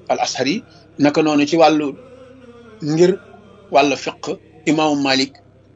al ashari naka noonu ci wàllu ngir wàllu fiq imaamu malik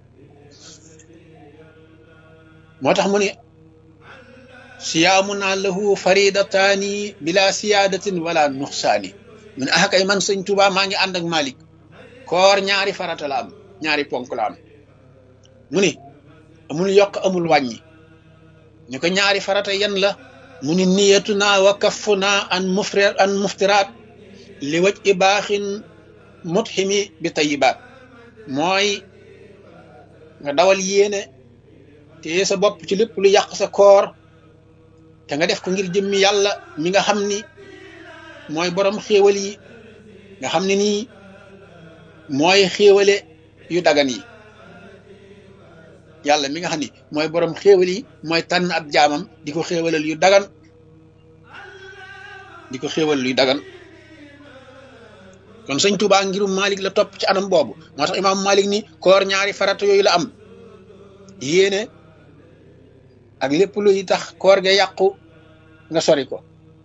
moo tax mu ne siyaamunaa lahu faridataani bila siyaadatin wala nuxsaani mu ne ah kay man sëñ Tuubaa maa ngi ànd ak malik koor ñaari farata la am ñaari ponk la am mu ni amul yokk amul wàññi ñu ko ñaari farata yan la mu ni niyatu naa wa kafu naa an mufri an muftiraat li waj i baaxin mutximi bi tayibaat mooy nga dawal yéene te sa bopp ci lépp lu yàq sa koor te nga def ko ngir jëmmi yàlla mi nga xam ni mooy borom xéewal yi nga xam ne nii mooy xéewale yu dagan yi yàlla mi nga xam ni mooy borom xéewal yi mooy tànn ab jaamam di ko xéewalal yu dagan di ko xéewal yu dagan kon sëñ Tuubaa ngirum Malik la topp ci anam boobu moo tax imaam Malik ni koor ñaari farata yooyu la am yéene ak lépp luy tax koor ga yàqu nga sori ko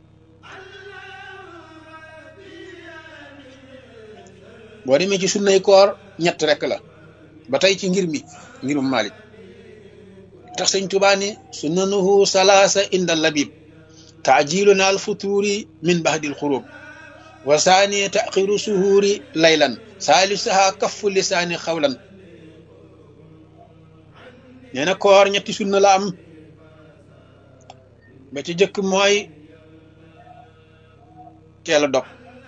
boo demee ci sunnay koor ñett rek la ba tey ci ngir mi ngirum Malik tax sëñ Tuubaa ni sunnanuhu salaasa inda labib taajiluna al futuuri min bahdil xurub wa saani taxiru suhuuri laylan saalisaha kaffu lisaani xawlan nee na koor ñetti sunna la am ba ci jëkk mooy teel a dog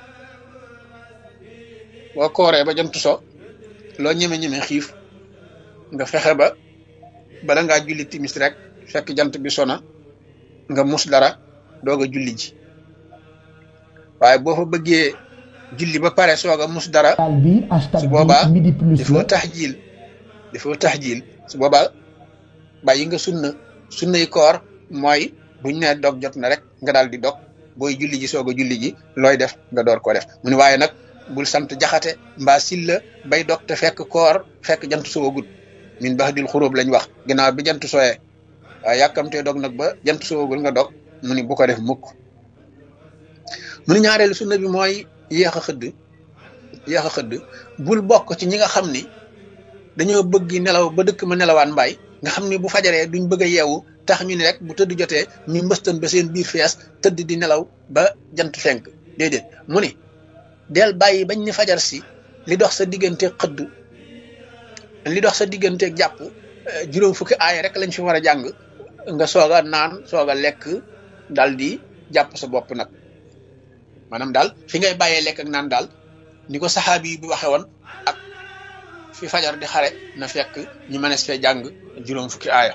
boo kooree ba jant so loo ñeme-ñeme xiif nga fexe ba bala ngaa julli timis rek fekk jant bi sona nga mus dara doog a julli ji waaye boo fa bëggee julli ba pare soog a mus dara su boobaa dafoo taxjiil dafoo taxjiil su boobaa bàyyi nga sunna sunna yi koor mooy buñ ne dog jot na rek nga daal di dog booy julli ji soog a julli ji looy def nga door ko def mu ne waaye nag bul sant jaxate mbaa silla bay dog te fekk koor fekk jant soogul min bax dil xuróob lañ wax ginnaaw bi jant sooyee waaye yàkkamtee dog nag ba jant soogul nga dog mu ni bu ko def mukk mu ni ñaareelu sunna bi mooy yéex a xëdd yéex a xëdd bul bokk ci ñi nga xam ni dañoo bëgg nelaw ba dëkk ma nelawaan mbaay nga xam ni bu fajaree duñ bëgg a yeewu tax ñu ni rek bu tëdd jotee ñu mbëstan ba seen biir fees tëdd di nelaw ba jant fenk déedéet mu ni del bàyyi bañ ni fajar si li dox sa diggante xëdd li dox sa diggante jàpp juróom fukki aaya rek lañ fi war a jàng nga soog a naan soog a lekk dal di jàpp sa bopp nag maanaam daal fi ngay bàyyee lekk ak naan daal ni ko saxaabi yi bi waxe woon ak fi fajar di xare na fekk ñu mënees fee jàng juróom fukki aaya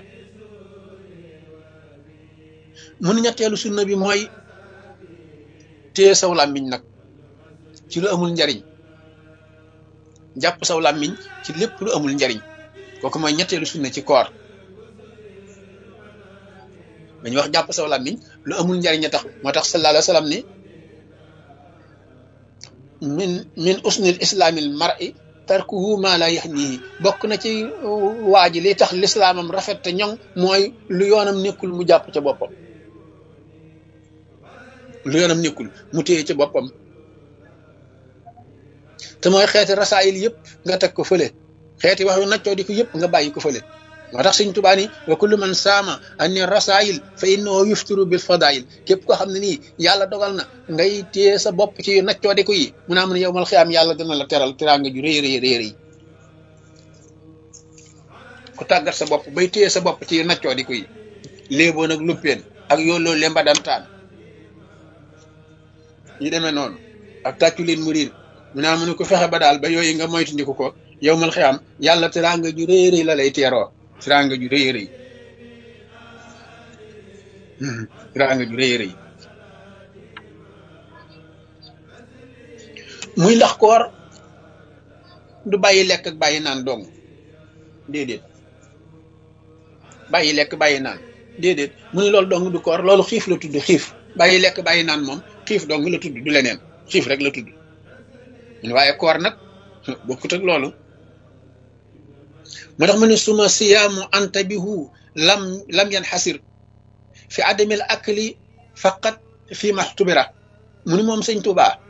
mun ñetteelu sunna bi mooy téye saw làmmiñ nag ci lu amul njariñ jàpp saw làmmiñ ci lépp lu amul njariñ kooku mooy ñetteelu sunna ci koor dañuy wax jàpp saw làmmiñ lu amul njariñ a tax moo tax sallallahu alayhi wa sallam ni min min usnil islaamil mar'i tarkuhu ma la yahnihi bokk na ci waa ji li tax lislaamam rafet te ñoŋ mooy lu yoonam nekkul mu jàpp ca boppam lu yoonam nekkul mu téye ca boppam te mooy xeeti rasaayil yëpp nga teg ko fële xeeti wax yu naccoo di ko yëpp nga bàyyi ko fële moo tax Sëñ Tuubaa ni wa kullu man saama anni rasaayil fa innahu yuftiru bil fadaayil képp koo xam ne nii yàlla dogal na ngay téye sa bopp ci yu naccoo di ko yi mu naa mun yow mal xiyaam yàlla dana la teral teraanga ju rëy rëy rëy rëy ku tàggat sa bopp bay téye sa bopp ci yu naccoo di ko yi léeboo nag luppeen ak yooloo lemba dantaan ñu demee noonu ak tàccu leen mu riir mu naa mu ne ko fexe ba daal ba yooyu nga moytandiku ko yow mal xiyaam yàlla teraanga ju rëy rëy la lay teeroo teraanga ju rëy rëy teraanga ju rëy rëy muy ndax koor du bàyyi lekk ak bàyyi naan dong déedéet bàyyi lekk bàyyi naan déedéet mu ne loolu dong du koor loolu xiif la tudd xiif bàyyi lekk bàyyi naan moom xiif dong la tudd du leneen xiif rek la tudd mun waaye koor nag bokkut ak loolu moo tax mu ne suma siyaamu antabihu lam lam yan xasir fi adamil akli faqat fi maxtubira mu ni moom sëñ Tuubaa